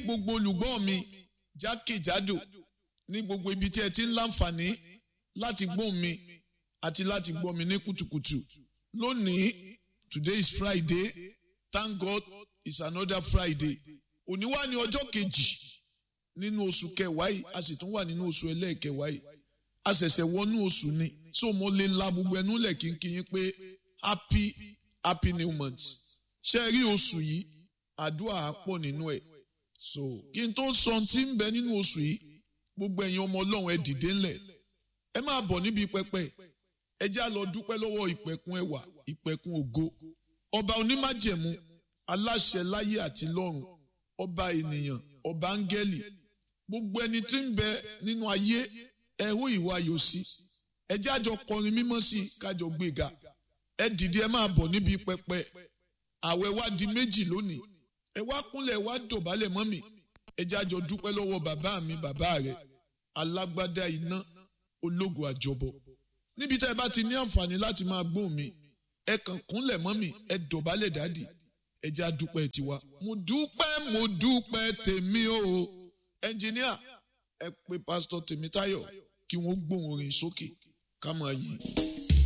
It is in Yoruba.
gbogbo olùgbọ́ mi jákèjádò ní gbogbo ibi tí ẹ ti ń láǹfààní láti gbọ́ mi àti láti gbọ́ mi ní kùtùkùtù lónìí today is Friday thank God it's another Friday òní wá ní ọjọ́ kejì nínú oṣù kẹwàá yìí a sì tún wà nínú oṣù ẹlẹ́ẹ̀kẹwàá yìí a ṣẹ̀ṣẹ̀ wọnú oṣù ni so mo lè la gbogbo ẹnu lẹ̀ kínkín pé happy happy new month ṣe rí oṣù yìí àdúrà á pọ̀ nínú ẹ̀ so kí n tó sọ tí ń bẹ nínú oṣù yìí gbogbo ẹ̀yin ọmọ ọlọ́run ẹ dìde ńlẹ̀ ẹ máa bọ̀ níbi pẹpẹ ẹ já lọ dúpẹ́ lọ́wọ́ ìpẹ̀kun ẹwà ìpẹ̀kun ògo ọba onímájẹ̀mú aláṣẹ láyé àti lọ́run ọba ènìyàn ọba áńgẹ́lì gbogbo ẹni tí ń bẹ nínú ayé ẹ hó ìwà ayọ̀ sí ẹ jájọ kọrin mímọ́ sí kájọ gbéga ẹ dìde ẹ máa bọ̀ níbi pẹpẹ àwẹ̀ wá di méjì lónìí ẹ wá kúnlẹ̀ wá dọ̀bálẹ̀ mọ́ mi ẹ jájọ dúpẹ́ lọ́wọ́ bàbá mi bàbá rẹ̀ alágbádá iná ológo àjọbọ níbi tá ẹ bá ti ní àǹfààní láti máa gbóhùn mi ẹ kàn kúnlẹ̀ mọ́ mi ẹ dọ̀bálẹ̀ dádì ẹ já dúpẹ́ tiwa mo dúpẹ́ mo dúpẹ́ tèmi o ẹnjìníà ẹ pè pásítọ̀ Tèmítáyọ̀ kí wọ́n gbóhùn orin sókè ká máa yí.